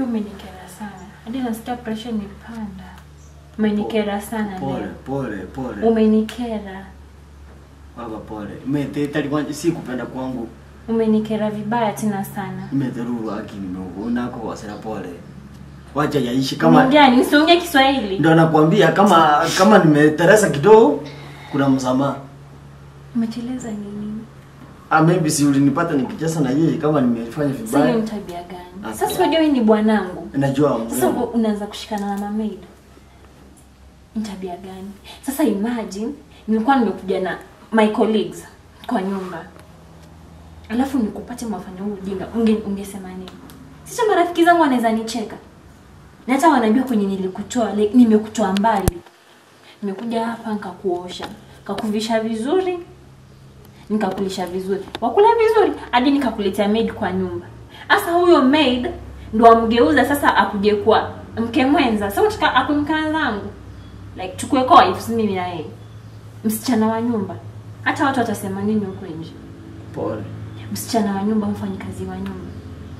Unajua umenikera sana. Hadi nasikia pressure nipanda. Umenikera sana Pole, leo. pole, pole. Umenikera. Baba pole. Mete talikuwa si kupenda kwangu. Umenikera vibaya tena sana. Nimedhururu haki nimeona kwa wasira pole. Wacha yaishi kama Unaongea ni usiongee Kiswahili. ndio nakwambia kama kama nimeteresa kidogo kuna msamaha. Umeteleza nini? Ah, maybe si ulinipata nikicheza na yeye kama nimefanya Sasa hiyo vibaya. ni tabia gani? Okay. Sasa unajua wewe ni bwanangu. Najua Sasa mrembo. uko- unaanza kushikana na mamaid. Ni tabia gani? Sasa imagine nilikuwa nimekuja na my colleagues kwa nyumba. Alafu nikupate mafanya huu ujinga. Unge, ungesema nini? Sasa marafiki zangu wanaweza nicheka. Na hata wanajua kwenye nilikutoa, like, nimekutoa mbali. Nimekuja hapa nikakuosha, nikakuvisha vizuri, nikakulisha vizuri. Wakula vizuri hadi nikakuletea maid kwa nyumba. Sasa huyo maid ndo amgeuza sasa akuje kuwa mke mwenza. Sasa unataka akumkana zangu. Like tukue kwa wives mimi na yeye. Msichana wa nyumba. Hata watu watasema nini huko nje? Pole. Msichana wa nyumba, mfanyikazi wa nyumba.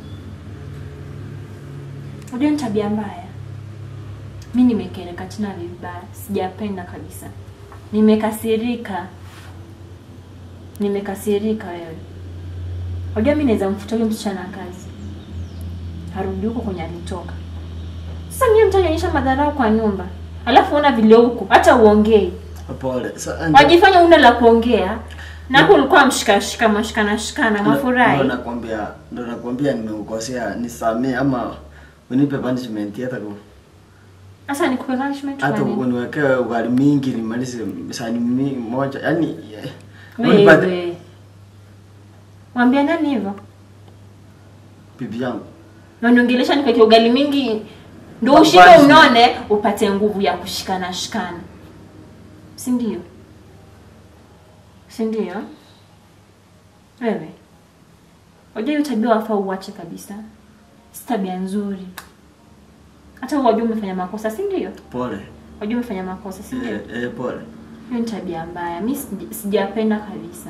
Unajua ni tabia mbaya. Mi nimekereka tena vibaya, sijapenda kabisa. Nimekasirika, nimekasirika wewe. Unajua mi naweza mfuta huyo msichana kazi, arudi huko kwenye alitoka. Sasa mimi mtanionyesha madharau kwa nyumba, alafu una vile huko hata uongei, Pole. Sa, wajifanya una la kuongea na hapo ulikuwa mshikashika mashikana shikana Ndo mafurahi. nakwambia, ndo nakwambia nimeukosea, nisamee ama unipe punishment hata ku Sasa nikupe punishment kwa hata nini? uniwekee ugali mingi nimalize sani mi, moja. Yaani eh, unipate Wewe. Mwambia nani hivyo? bibi yangu. Waniongelesha nikuweke ugali mingi ndio Basi. ushike unone upate nguvu ya kushikana shikana. Si ndio? Si ndio? Wewe. Wajua hiyo tabia wafaa uache kabisa. Si tabia nzuri. Hata wajua umefanya makosa, si ndio? Pole. Wajua umefanya makosa, si ndio? Eh, eh, pole. Hiyo ni tabia mbaya. Mi sij- sijapenda kabisa.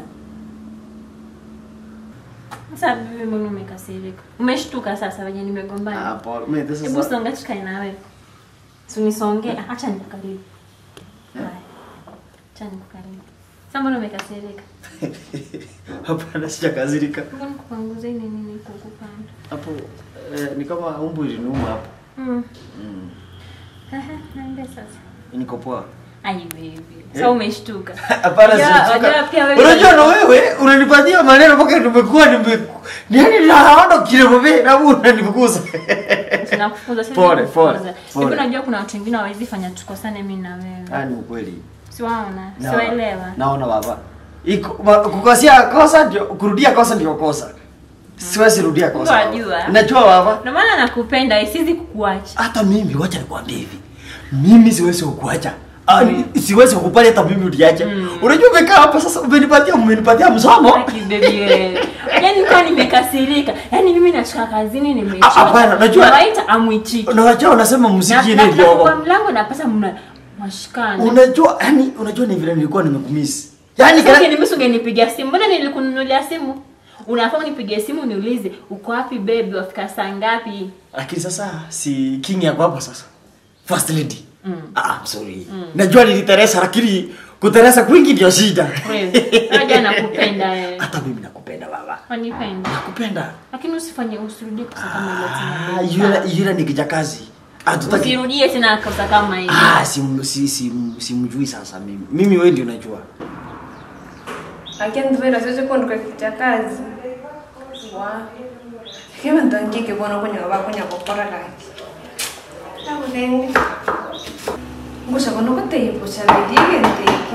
Sasa bibi, mbona umekasirika? Umeshtuka sasa wenye Ah, nimegombana. pole. Mimi Hebu sasa songa tukae na wewe. Si unisongee, acha nikukaribu. Haya. Acha nikukaribu. Sasa mbona umekasirika? hapana sijakazirika. Mbona nikupanguze nini nini kukupanda? Hapo eh, ni kama umbu ilinuma hapo. Mm. Mm. Ehe, naende sasa. Niko poa. Ai baby. Sasa umeshtuka. Hapana Unajua- sijachoka. unajua pia wewe- Unajua na wewe unanipatia maneno mpaka nimekuwa nime yani naona kile mbe na wewe unanifukuza. Tunakufukuza sasa. Pole, tunakufukuza. pole, Hivi pole. unajua kuna watu wengine hawawezi fanya tukosane mimi na wewe. Ah, ni ukweli. Siwaona, Na- siwaelewa. Naona baba. Iko ma- kukosea kosa ndio kurudia kosa ndio kosa. Siwezi rudia kosa. baba. Unajua. Najua baba. Ndio maana nakupenda, siwezi kukuacha. Hata mimi wacha nikwambie hivi. Mimi siwezi kukuacha. Ah, Mm. siwezi kukubali hata mimi uniache. Mm. Unajua umekaa hapa sasa umenipatia umenipatia msomo. Haki baby wewe. Yaani nilikuwa nimekasirika. Yaani mimi natoka kazini Ah, nimechoka. hapana, unajua- Nawaita amwichiki. Unajua unasema muziki ile Na- ndio. na- Kwa mlango napata mna mashikana. Unajua yani unajua ni vile nilikuwa nimekumisi. Yaani Sasa kana ungeniambia ungenipigia simu. Mbona nilikununulia simu? Unafaa unipigie simu niulize uko wapi baby, wafika saa ngapi? lakini sasa si king yako hapo sasa. First lady. Mm. Ah, I'm sorry. Najua niliteresa lakini kuteresa kwingi ndio shida. Wewe, unajua nakupenda wewe. Hata mimi nakupenda baba. Wanipenda. Nakupenda. Lakini usifanye usirudie kosa kama hilo Ah, tena. yule yule ni kijakazi. Hatutaki. Usirudie tena kosa kama hilo. Ah, sim, si, si, simjui sasa mimi. Mimi wewe ndio unajua. Lakini ndivyo siwezi kuondoka kicha kazi. Wa. Kama ndangike bona kwenye baba kwenye kokora kaki. Hapo nende. Ngusha kono kote ipo chala dige ndeke.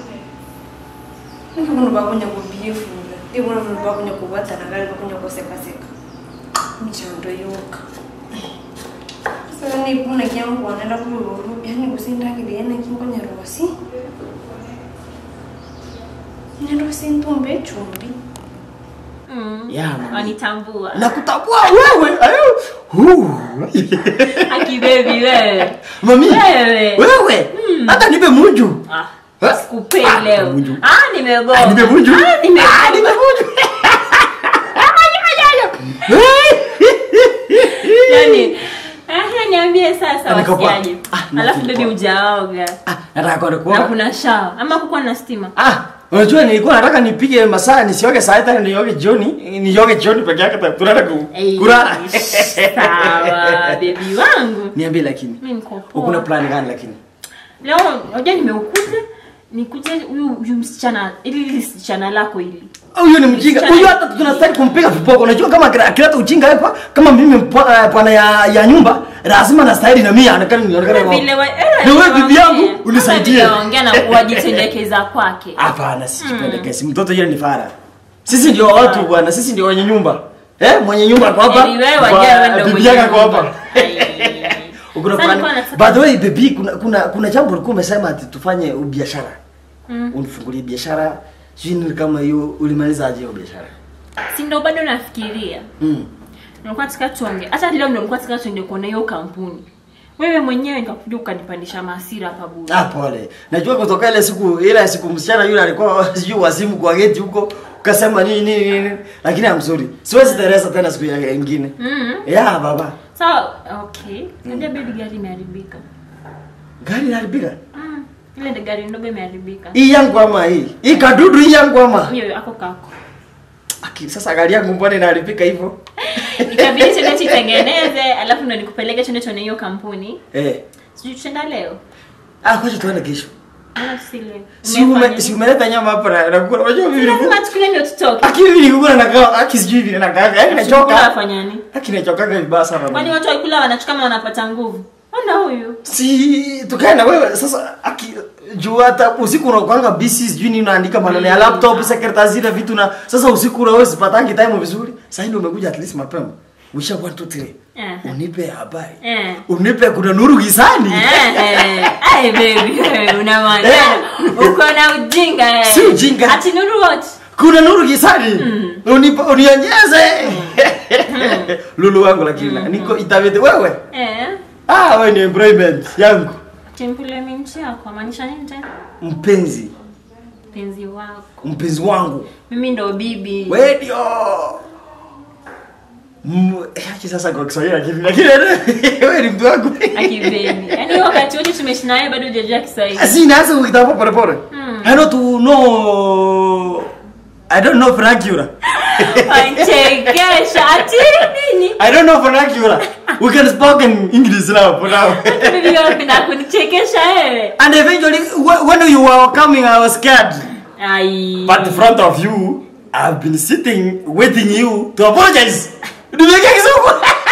Niki kono baba kwenye kubiefu. Ndi kono baba kwenye kubata na gari kwenye koseka seka. Mchando yoka. Sasa ni kuna kyangu anaenda kululu. Yaani kusinda kile yana kingonya rosi. Nendo sintumbe chumbi. Mm. Yeah, mami. Wanitambua. Nakutambua wewe. Ayo. Huu. Aki baby wewe. Mami. Wewe. Wewe. Hata nipe munju. Ah. Eh? Sikupei Ah, leo. munju. Ah, nimegoma. Ah, nipe munju. Ah, nimegoma. Ah, nipe munju. Yaani niambie sasa Niko poa. wasiaje Ah, alafu niko bebi poa. ujaoga Ah, nataka kwenda na kuoga. kuna shawa ama kukuwa na stima Ah, unajua nilikuwa nataka nipige masaa nisioge saa tano nioge jioni, nioge jioni peke yake ta- tunaenda ku- Eh, kulala. sawa bebi wangu Niambie lakini. mi niko poa. Ukuna plan gani lakini? leo unajua nimeukuja nikuje huyu huyu msichana ili ili msichana lako ili Huyu ni mjinga. Msichana- Huyu hata tunastahili kumpiga viboko. Unajua kama akila- akileta ujinga hapa kama mimi mpa- eh, bwana ya, ya nyumba lazima nastahili na mimi aonekane nionekane. Kama wa- vile wa- eh, Ni wewe bibi yangu Kama unisaidie. vile waongea na kuwajitendekeza kwake Hapana, sijipendekezi. Mtoto yule ni fara. Sisi ndio watu bwana, sisi ndio wenye nyumba. Eh, mwenye nyumba kwa hapa. Yaani wewe wajua Kwa- wewe ndio bibi mwenye yake kwa nyumba. hapa. Ai. Ukuna Sasa plan. nilikuwa nataka- By the way, baby, kuna kuna kuna jambo ulikuwa umesema ati tufanye biashara. Mm. Unifungulie biashara. Sijui ni kama hiyo ulimaliza aje hiyo biashara. si ndo bado nafikiria Mm. nilikuwa nataka tuonge hata leo ndo nilikuwa nataka tuende kuona hiyo kampuni wewe mwenyewe nikakuja ukanipandisha maasira hapa bure Ah, pole. Najua kutoka ile siku ile siku msichana yule alikuwa sijui wazimu kwa geti huko ukasema nini nini nini lakini I'm sorry. Siwezi Teresa tena siku ya nyingine. mm. Yeah, baba. sawa okay ndio baby gari imeharibika Gari inaharibika. mm. ile ndo gari ndogo imeharibika Hii yangu ama hii? Hii kadudu hii yangu ama? hiyo ako kako Aki, sasa gari yangu mbona inaharibika hivyo? ikabidi tuende tuitengeneze alafu ndo nikupeleke tuende tuone hiyo kampuni Eh. sijui tutaenda leo Ah, kwaje tuende kesho. Mbona tusi leo Si ume si umeleta nyama hapa na na kula. Unajua mimi lazima nilikuwa tukule ndio tutoke Aki mimi nilikuwa na kaa, aki sijui vile na kaa. Yaani Tukula nachoka. wafanyani Aki nachoka vibaya sana. kwani watu wakula wanachuka kama wanapata nguvu ona huyu si tukae na wewe sasa aki juu hata usiku unakwanga busy sijui nini unaandika maneno ya laptop secretary zile vitu na sasa usiku unaweza sipatangi time vizuri sasa ndio umekuja at least mapema wisha 1 2 3 Eh. unipe habari Eh. unipe kuna nuru gizani Eh, eh. Ai, baby, wewe una maana. Uko na ujinga eh. Si ujinga. Ati nuru what? kuna nuru gizani unipe unionyeze lulu wangu lakini niko itabete wewe Eh. ah wewe ni employment yangu Employment yako maanisha nini tena? mpenzi Mpenzi wako. mpenzi wangu Mimi ndo bibi. wewe ndio Mm, eh, acha sasa kwa Kiswahili lakini lakini wewe ni mtu wangu. Aki baby. Yaani wakati wote tumeishi naye bado hujajua Kiswahili. Asi naanza kuitapo pole pole. Hmm. I know to know I don't know vernacular. Wachekesha. Ati nini? I don't know vernacular. We can speak in English now for now. Bibi unapenda kunichekesha wewe. And eventually wh- when you were coming I was scared. Ai. But in front of you I've been sitting waiting you to apologize. Nimeke kizungu.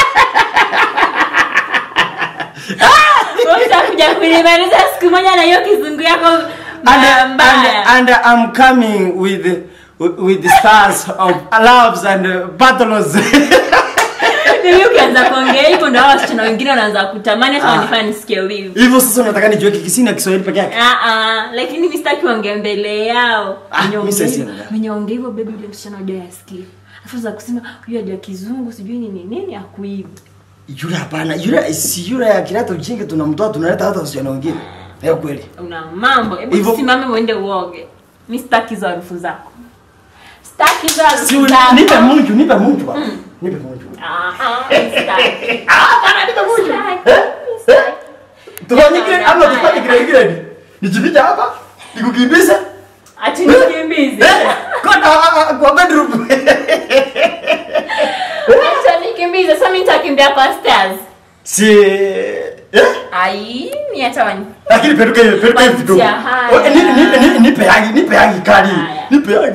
Wewe utakuja kunimaliza siku moja na hiyo kizungu yako and, mbaya and, mbaya. and I'm coming with with the stars of loves and uh, battles. Mimi ukianza kuongea hivyo ndio hao wasichana wengine wanaanza kutamani hata Ah. wanifanya nisikie wivu. Hivyo sasa unataka nijue Kikisini na Kiswahili peke yake? Ah ah, lakini mimi sitaki waongee mbele yao. Ah, Mwenye mimi ongea sasa hivyo- siongea. Mwenye ongea hivyo baby yule msichana hujai asikia. Afu za kusema huyu hajua kizungu sijui nini nini akuibu. Yule hapana, yule si yule akileta ujinga tunamtoa tunaleta hata wasichana wengine. Leo kweli. Una mambo. Hebu Hivyo- simame uende uoge. Mimi sitaki hizo harufu zako. Sitaki hizo harufu Si zako. nipe munju, nipe munju baba. Nipe munju. Ah ah, sitaki. Ah, bana nipe munju. Sitaki. Eh? Sitaki. Tufanye kile ama tufanye kile kile. Nijifiche hapa, nikukimbize. Ati nikimbize. Eh? Kona ah, kwa bedroom. Acha nikimbize. Sasa mimi nitakimbia kwa stairs. Si eh? Ai, ni hata wani. Lakini peruka hiyo, peruka hiyo kidogo. Wacha haya. Oh, Nipe nipe nipe nipe yangi, nipe yangi kali. Haya. Nipe yangi.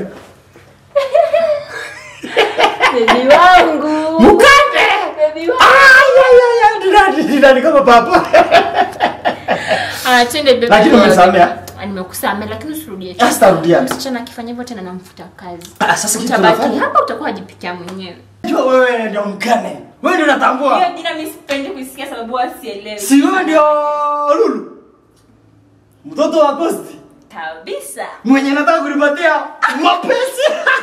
Baby wangu. Mukate. Baby wangu. Ay ay ay ay, dinani dinani kama papa. Ah, twende baby. Lakini wangu. umesamea? Ah, Nimekusamea lakini usirudie. Ah, sitarudia. Msichana akifanya hivyo tena namfuta kazi. Ah, sasa kitu Utabaki tunafanya. hapa utakuwa wajipikia mwenyewe. Jua wewe ndio mkane. Wewe ndio unatambua. Hiyo jina mimi sipendi kusikia sababu wasielewi. Si wewe ndio Lulu. Mtoto wa Kosti. kabisa. Mwenye nataka kunipatia mapesi.